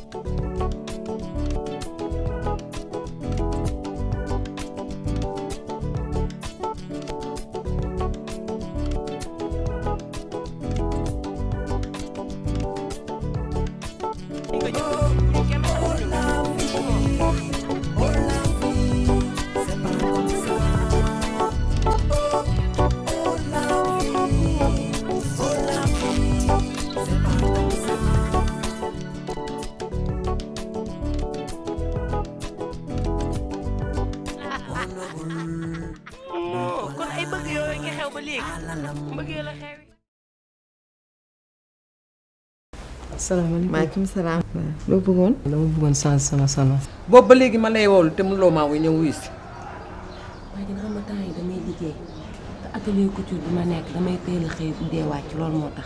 kon ay bëgg yooyu nga xew ba léegi mbëggee la xew salaamaaleykum maaleykum salaam. loo bëggoon. dama bëggoon change sama salon. boobu ba léegi ma lay woolu te mënuloo maa wuy ñëw wuy si waaye dina xam nga temps yi damay liggéey te atelier couture bi ma nekk damay teel a xëy dee wàcc loolu moo tax.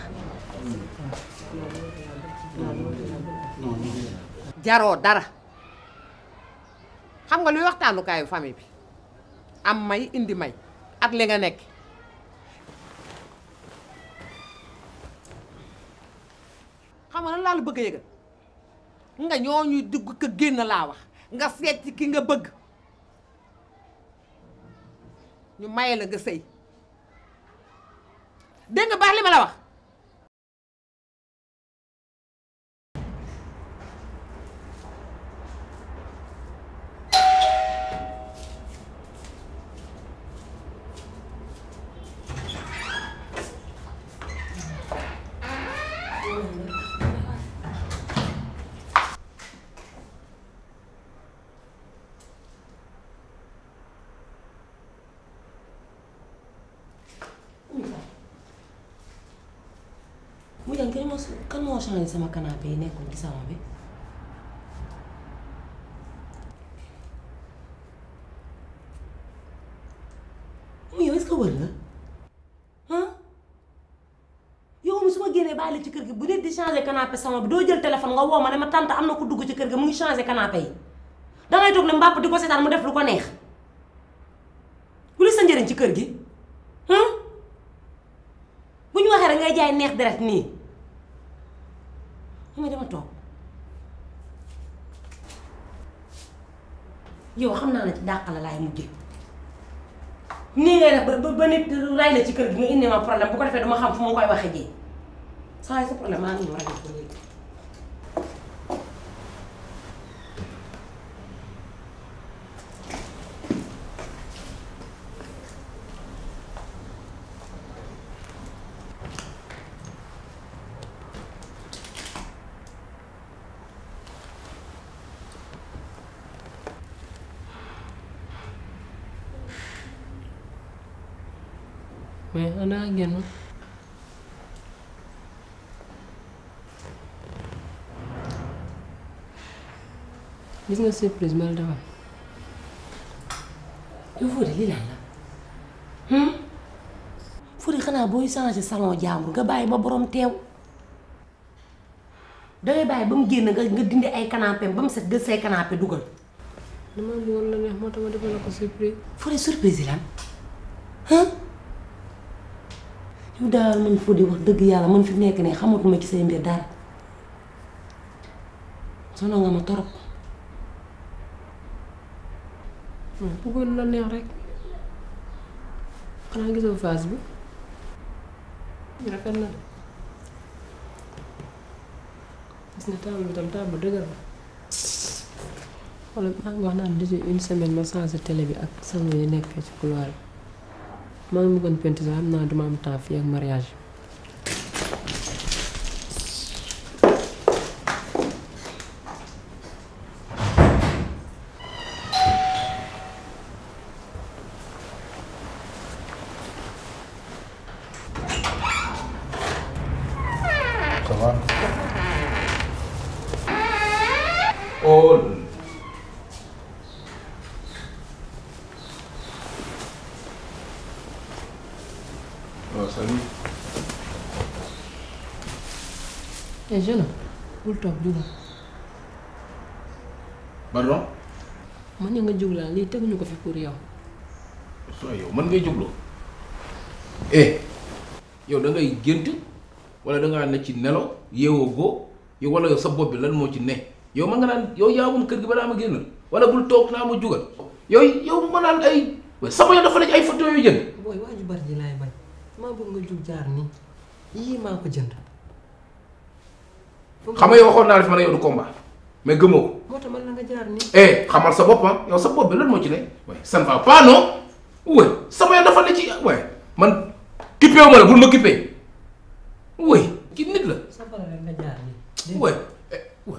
jaroo dara xam nga luy waxtaanukaayu famille bi am may indi may ak li nga nekk xam nga lan laa la bëgg a yëgal nga ñoo ñuy dugg ko génn laa wax nga seet ci ki nga bëgg ñu maye la nga sëy dégg nga baax li ma la wax mu jàng kan moo kan moo changé sama canapé yi nekkoon ci salon bi. mu yow est-ce que wër nga ah yow mi su ma génnee bàyyi la ci kër gi bu nit di changé canapé salon bi doo jël téléphone nga woo ma ne ma tante am na ko dugg ci kër gi mu ngi changé canapé yi dangay toog ne mbàpp di ko seetaan mu def lu ko neex lu sa njëriñ ci kër gi ah bu ñu waxee rek ngay jaay neex deret nii mu dama toog yow xam naa ne ci dàq la laay mujje nii ngay def ba ba nit ray la ci kër gi nga indi ma problème bu ko defee dama xam fu ma koy waxee ji saa yi sa problème maa ngi ñëw rek ko léegi mais xanaa génn gis nga surprise ma la defal yow Fodé lii lan la Fodé xanaa booy changé salon jàmbur nga bàyyi ba borom teew dangay bàyyi ba mu génn nga nga dindi ay canapé ba mu set gël say canapé dugal dama bëggoon la neex moo tax ma defal la ko surprise. Fodé surprise yi lan ah yow daal man Fodé wax dëgg yàlla man fi nekk nii xamatuma ci say mbir dara sonal nga ma torop bëggoon la neex rek xanaa gisoo face bi rafet na de gis nga table bi tam table dëgër la wala maa ngi wax naan déjà une semaine ma changé télé bi ak salon yi nekk ci couloir bi maa ngi bëggoon peinture sax xam naa duma am temps fii ak mariage Ça va Oh Oh, salut. eh jeune bul toog jugal Pardon man ña nga jug laa lii teguñu ko fi pour yow soo yow mën ngay jógloo eh yow da ngay gént wala da ngaa ne ci nelaw yeewoo goo yow wala yow sa bopp bi lan moo ci ne yow ma nga naan yow yaa moom kër gi balaa ma génn wala bul toog naa ma jugal yow yow ma naan ay sama yoon dafa la ci ay photo yu jënd booy waa ju bari ji laay bañ maa bëgg nga jug jaar nii yii maa ko jënd xam nga yow waxoon naa la fi ma ne yow du combat mais gëmoo ko moo tax man la nga jaar nii eh xamal sa bopp ah yow sa bopp bi lan moo ci ne waaye ça ne va pas non oui sama yoon dafa la ci waaye man kippé wu ma la bul ma kippé oui ki nit la sa pare rek nga jaar nii oui oui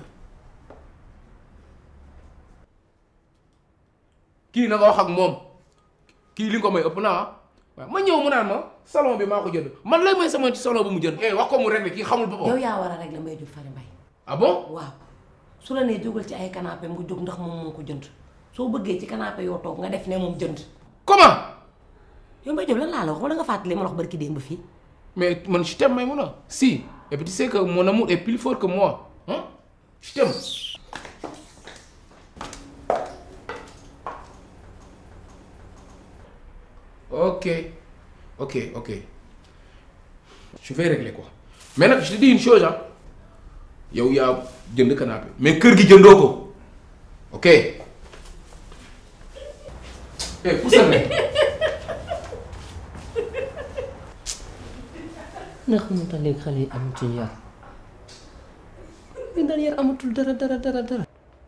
kii na nga wax ak moom kii li nga ko may ëpp naa ah waaw ma ñëw mu naan ma salon bi maa ko jënd man lay may sama ci salon bi mu jënd eh wax ko mu réglé kii xamul boppam yow yaa war a régler Mbaye Diop Fary Mbaye ah bon waaw su la nee jógal ci ay canapé nga jóg ndax moom moo ko jënd soo bëggee ci canapé yoo toog nga def ne moom jënd comment yow Mbaye Diop lan laa la wax wala nga fàttali ma la wax barki démb fii mais man je t'aime Maïmouna si et puis tu sais que mon amour est plus fort que moi hein je t'aime ok ok ok je vais régler quoi mais nag je te dis une chose ah yow yaa jënd canapé mais kër gi jëndoo ko ok eh poussal ne nga xamante léegi xale yi amatuñ yar li daal yar amatul dara dara dara dara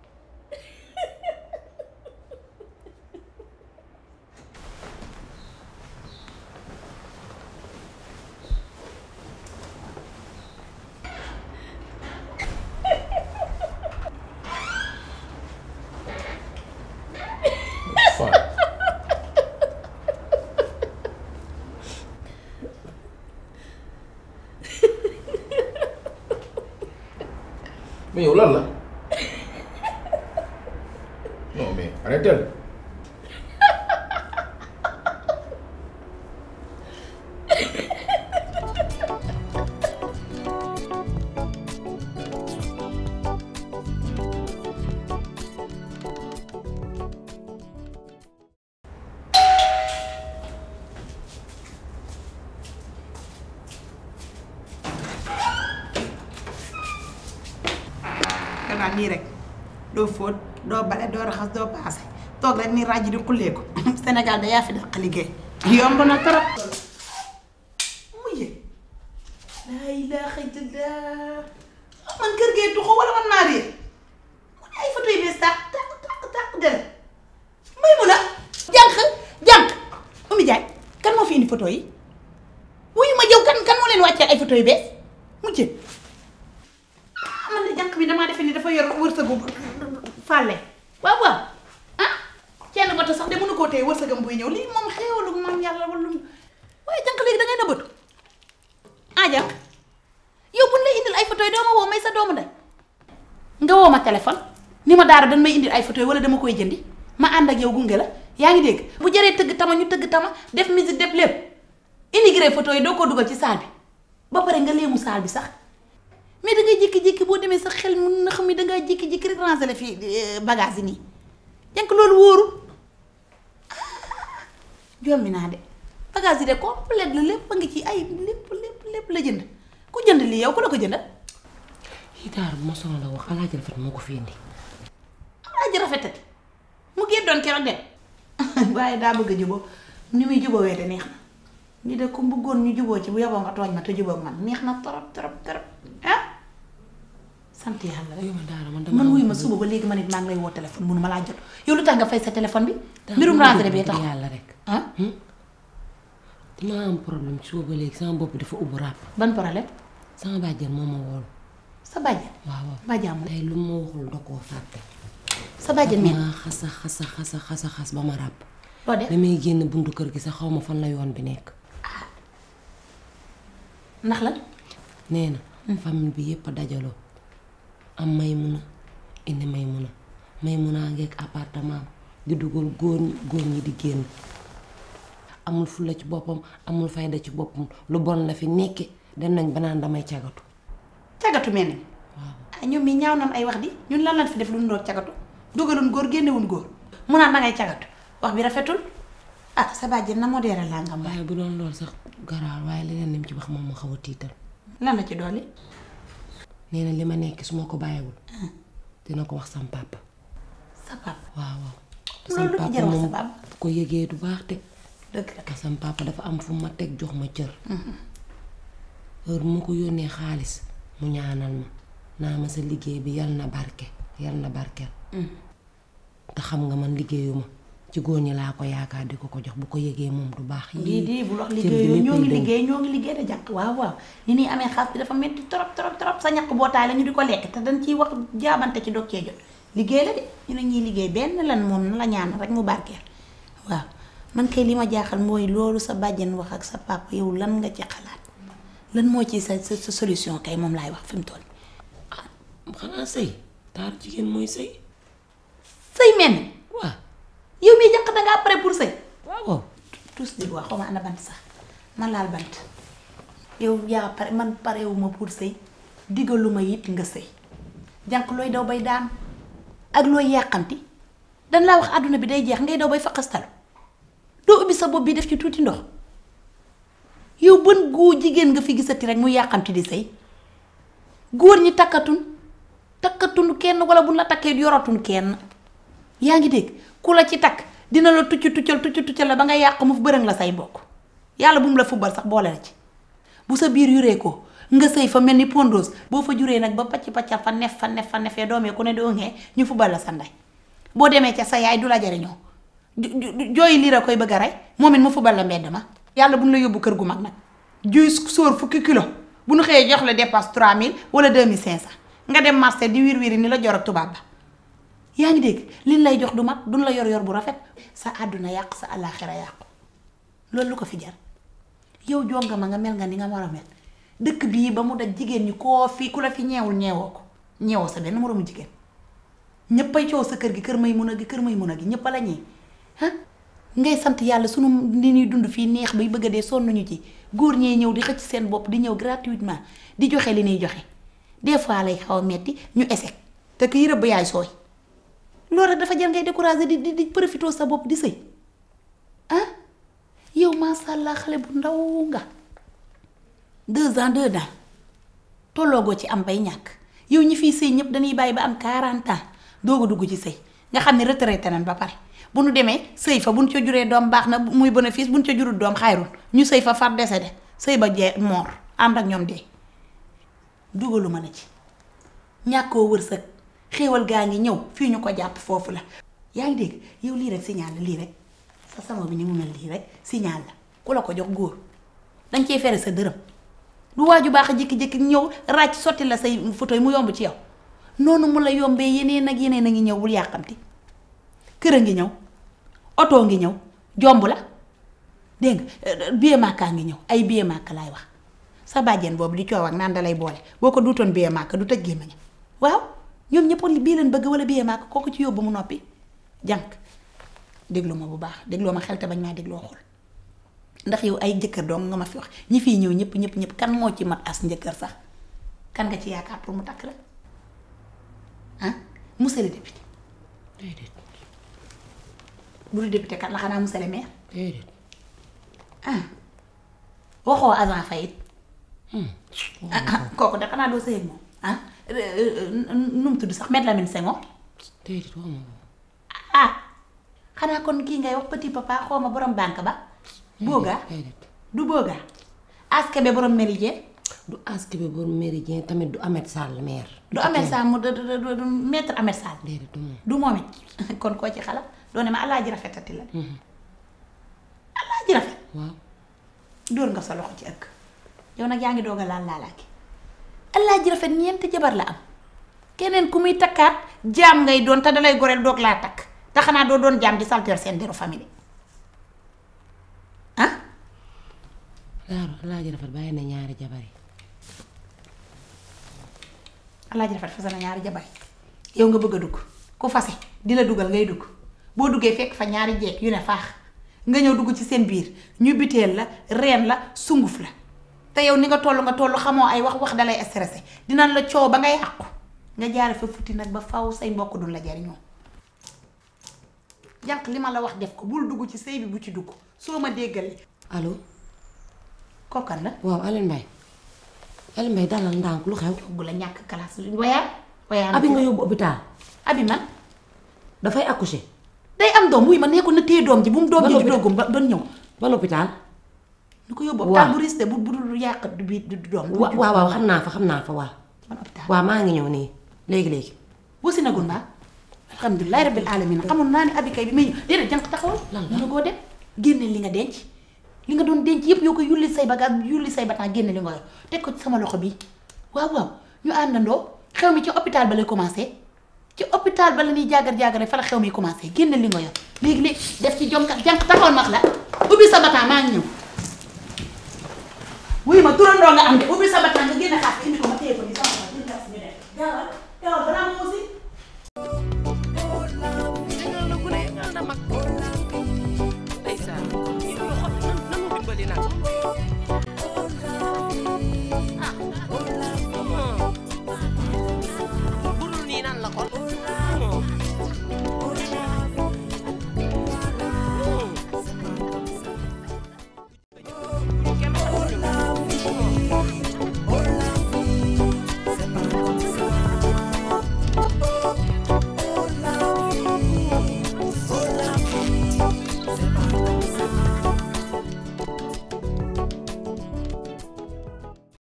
Fine. mais yow lan la non mais arrêtez nga naan nii rek doo fóot doo bale doo raxas doo paase toog rek nii ràjj di xullee ko Sénégal da yaa fi dàq liggéey yomb na trop mujje laa ilaaha illallaah man kër gee tuxu wala man maa réer man ay photo yu bees tàq tàq tàq tàq dere may mun a jànq jànq Oumy Diagne kan moo fi indi photo yi wuyu ma jëw kan kan moo leen wàccee ay photo yu bees mujje ah man de jànq bi damaa defe ni dafa yor wërsëgu fàlle waaw waaw ah kenn bata sax de mënu koo téye wërsëgam buy ñëw lii moom xéewalu maam yàlla wala lu waaye jànq léegi da ngay nëbbatu ah jànq yow buñ lay indil ay photo yi doo ma woo may sa doomu ndey nga woo ma téléphone ni ma daara dañ may indil ay photo yi wala dama koy jëndi ma ànd ak yow gunge la yaa ngi dégg bu jëree tëgg tama ñu tëgg tama def musique def lépp immigré photo yi doo ko dugal ci saal bi ba pare nga léemu saal bi sax mais da ngay jékki-jékki boo demee sa xel mu na xam ne da ngay jékki-jékki rek ranger la fii bagage yi nii jànk loolu wóoru jommi naa de bagage yi de complète la lépp a ngi ci ay lépp lépp lépp la jënd ku jënd lii yow ku la ko jëndal yi daar bu ma sonal la wax alaaji rafet moo ko fi indi alaaji rafetati mu génn doon keroog dem waaye daa bëgg a juboo ni muy jubóowee de neex na ni de ku bëggoon ñu juboo ci bu yaboo nga tooñ ma te jubóog man neex na torop torop torop ah sant yàlla rek yow ma daara man dama man wuyu ma suba ba léegi ma nit maa ngi lay woo téléphone mënu ma laa jot yow lu tax nga fay sa téléphone bi mbirum rentrée bi tax yàlla rek ah dama am problème suba ba léegi sama bopp dafa ubbu ràpp ban problème sama bàjjen moo ma woolu sa bàjjen waaw waaw bàjjaamu tey lu ma waxul da koo fàtte sa bàjjen meen maa xasa xasa xasa xasa xas ba ma ràpp loo def damay génn buntu kër gi sax xaw ma fan la yoon bi nekk ndax lan nee na famille bi yépp a dajaloo am may mun a indi may mun a may mun a ngeeg appartement di dugal góor ñi góor ñi di génn amul fulla ci boppam amul fayda ci boppam lu bon la fi nekke dem nañ ba naan damay cagatu cagatu mel ni ah ñoom mi ñaaw nan ay wax di ñun lan lan fi def lu nu doog cagatu dugalun góor génnewun góor mu naan dangay cagatu wax bi rafetul ah sa bàjjen na modéré laa nga waaye bu doon loolu sax garaawal waaye leneen lim ci wax moom ma xaw a tiital lan la ci dolli nee na li ma nekk su ma ko bàyyiwul dina ko wax sam papa sa papa waaw waaw loolu lu ko jar wax sa papa bu ko yëgee du baax de dëgg la te sam papa dafa am fu ma teg jox ma cër heure bu ma ko yónnee xaalis mu ñaanal ma naa ma sa liggéey bi yal na barke yal na barkeel te xam nga man liggéeyuma ci góor ñi laa ko yaakaar di ko ko jox bu ko yëgee moom du baax lii di bul wax cër bi liggéey ñoo ngi léppay dañ. liggéey ñoo ngi liggéey de jànq waaw waaw ni nii amee xaas bi dafa metti trop trop trop sa ñàkk bootaay la ñu di ko lekk te dañ ciy wax jaabante ci dog cee jot liggéey la de ñu ne ñuy liggéey benn lan moom na la ñaan rek mu barkeel waaw man kay li ma jaaxal mooy loolu sa bàjjen wax ak sa papa yow lan nga ci xalaat lan moo ci sa sa sa solution kay moom laay wax fi mu toll xanaa sëy taaru jigéen mooy sëy sëy men waaw yow mii jànq dangaa pare pour sëy waaw tous di wax xaw ma ana bant sax man laal bant yow yaa pare man parewuma pour sëy digaluma it nga sëy jànq looy daw bay daan ak looy yàqanti dan laa wax àdduna bi day jeex ngay daw bay faqastalu doo ubbi sa bopp bi def ci tuuti ndox yow bën góor jigéen nga fi gisati rek mu yàqanti di sëy góor ñi takkatun takkatun kenn wala bu la takkee yoratun kenn yaa ngi dégg ku la ci takk dina la tucc tuccal tucc tuccal la ba nga yàq mu fu bërëng la say mbokk yàlla bu mu la fubal sax boole la ci bu sa biir yuree ko nga sëy fa mel ni pondos boo fa juree nag ba pacc paccal fa nef fa nef fa nefee doomee ku ne doo ngee ñu fubal la sa ndey boo demee ca sa yaay du la jariñoo ju- ju- jooyi liir a koy bëgg a rey moom it mu fubal la mbedd ma yàlla bu ñu la yóbbu kër gu mag nag juy sóor fukki kilo bu ñu xëyee jox la dépasse 3000 wala 2500 nga dem marché di wir wiri ni la jor ak tubaab ba yaa ngi dégg liñ lay jox du mat duñ la yor yor bu rafet sa àdduna yàq sa àllaaxira yàqu loolu lu ko fi jar yow jonga ma nga mel nga ni nga war a mel dëkk bii ba mu daj jigéen ñi koo fi ku la fi ñeewul ñeewoo ko ñeewoo sa benn moroomu jigéen ñëppay coow sa kër gi kër may mun a gi kër may mun a gi ñëpp a la ñee ah ngay sant yàlla sunu li ñuy dund fii neex bay bëgg a dee sonn ñu ci góor ñee ñëw di xëcc seen bopp di ñëw gratuitement di joxe li ñuy joxe des fois lay xaw a metti ñu échec te ki rëbb yaay sooy loolu rek dafa jar ngay décourager di di di profité sa bopp di sëy ah yow macha allah xale bu ndaw nga deux ans deux ans tolloogoo ci am bay ñàkk yow ñi fiy sëy ñëpp dañuy bàyyi ba am 40 ans doog a dugg ci sëy nga xam ne retraité nañ ba pare bu nu demee sëy fa bu nu ca juree doom baax na muy bénéfice bu nu ca jurul doom xayrul ñu sëy fa far décédé sëy ba jee moor ànd ak ñoom dee dugaluma la ci ñàkkoo wërsëg xéewal gaa ngi ñëw fii ñu ko jàpp foofu la yaa ngi dégg yow lii rek signal la lii rek sa sama bi ni mu mel lii rek signal la ku la ko jox góor dañ cee fere sa dërëm du waaju baax a jékki-jékki ñëw ràcc sotti la say photo yi mu yomb ci yow noonu mu la yombee yeneen ak yeneen a ngi ñëw bul yàqamti kër a ngi ñëw oto ngi ñëw jomb la dégg nga billet màkkaa ngi ñëw ay billet màkk laay wax sa bàjjen boobu di coow ak naan dalay boole boo ko duutoon billet màkk du tëj gémmiñam waaw ñoom ñëpp bii leen bëgg wala billet màkk kooku ci yóbbu mu noppi jànk déglu ma bu baax dégloo ma xel te bañ maa dégloo xol ndax yow ay jëkkër dong nga ma fi wax ñi fiy ñëw ñëpp ñëpp ñëpp kan moo ci mat as njëkkër sax kan nga ci yaakaar pour mu takk la ah monsieur le député déedéet bu dul député kat la xanaa monsieur le maire déedéet ah waxoo agent fayit ah ah kooku de xanaa doo sëy ak moom ah nu mu tudd sax Me Lamine Senghor déedéet wax ma ko ah xanaa kon kii ngay wax petit papa xaw ma borom banque ba boogaa déedéet du boogaa aske be borom méridien du aski bi borom méridien tamit du Ahmed Sall maire du Ahmed Sall mu du du du maître Ahmed Sall déedéet du moom du moom it kon koo ci xala doo ne ma alaaji rafetati la de alaaji rafet waaw dóor nga sa loxo ci ëkk yow nag yaa ngi doog a laal laalaaki alaaji rafet ñeenti jabar la am keneen ku muy takkaat jaam ngay doon te dalay goreel doog laa takk te xanaa doo doon jaam di salteel seen deru famille ah laaru alaaji rafet bàyyi na ñaari jabar yi alaaji rafet fase na ñaari jabar yow nga bëgg a dugg ku fase di la dugal ngay dugg boo duggee fekk fa ñaari jeeg yu ne faax nga ñëw dugg ci seen biir ñu biteel la reen la sunguf la te yow ni nga toll nga toll xamoo ay wax wax dalay stressé dinañ la coow ba ngay àqu nga jaare fa futti nag ba faw say mbokk duñ la jariñoo jànq li ma la wax def ko bul dugg ci sëy bi bu ci dugg soo ma déggalee allo kokkan la waaw Alioune Mbaye Alioune Mbaye dalal ndànk lu xew bu la ñàkk classe wayaan wayaan abi nga yóbbu hôpital abi man dafay accoucher day am doom wuy ma nee ko na téye doom ji bu mu doom Ba ji noppi- di doogum ba doon ñëw ban hôpital nu ko yóbbu Waaw. hôpital bu risque bu bu dul yàq du bi du doom du wa jur. waaw waaw xam naa fa xam naa fa waaw ban hôpital waaw maa ngi ñëw nii léegi léegi wasi na gun baa alhamdulilahi rabbil alamin xamoon naa ne abi kay bi may ñëw déedéet jànq taxawal Lan la? nga koo dem génne li nga denc li nga doon denc yëpp yoo ko yulli say bagage yulli say bataan génne li nga yor teg ko ci sama loxo bi waaw waaw ñu àndandoo xew mi ci hôpital ba lay commencé ci hôpital ba la ñuy jaagar jaagare fa la xew mi commencé génne li nga yor léegi léegi def ci jom kat jànq taxawal max la ubbi sa bataan maa ngi ñëw wuy ma turandoo nga am de ubbi sa bataan nga génne xaas indi ko ma téye ko ni sama loxo jël taxi ñu dem gaawal gaawal balaa